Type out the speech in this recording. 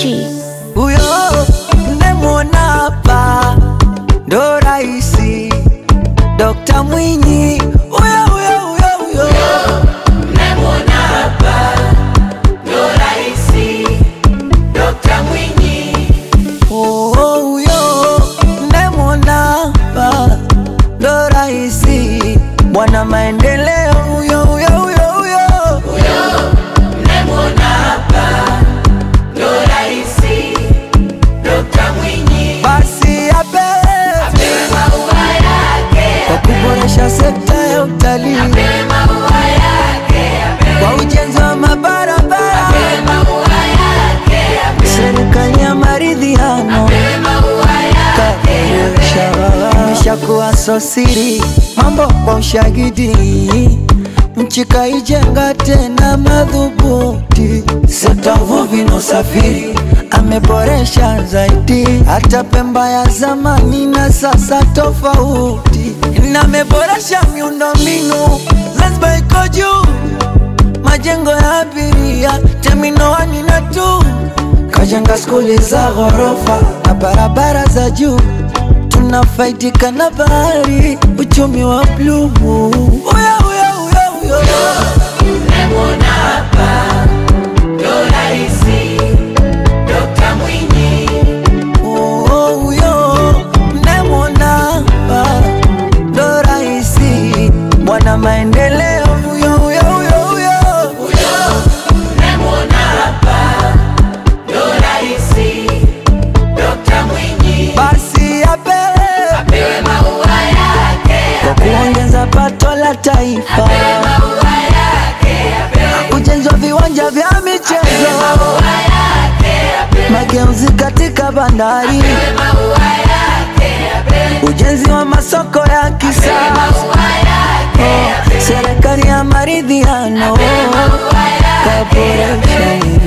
G. Huyo mnemwona hapa ndo raisi Dokta Mwinyi, huyo huyo huyo huyo Oh, huyo mnemwona hapa ndo raisi bwana maendeleo, huyo huyo huyo huyo basi apewe kwa kuboresha sekta ya utalii kwa ujenzi wa mabarabara, serikali ya maridhiano imeshakuwa sosiri, mambo kwa ushahidi, nchi kaijenga tena madhubuti, sekta uvuvi na usafiri ameboresha zaidi, hata Pemba ya zamani na sasa tofauti, na ameboresha miundombinu, Zanzibar iko juu majengo ya abiria terminal wani na tu kajenga skuli za ghorofa na barabara za juu tunafaidika na bahari uchumi wa bluu Uya, uya, uya, uya. Oh, oh, huyo mnemwona hapa ndo raisi bwana maendeleo huyo huyo huyo huyo basi apewe kwa kuongeza pato la taifa, ujenzi wa viwanja vya michezo, mageuzi katika bandari, ujenzi wa masoko ya kisasa, serikali ya maridhiano kaboresha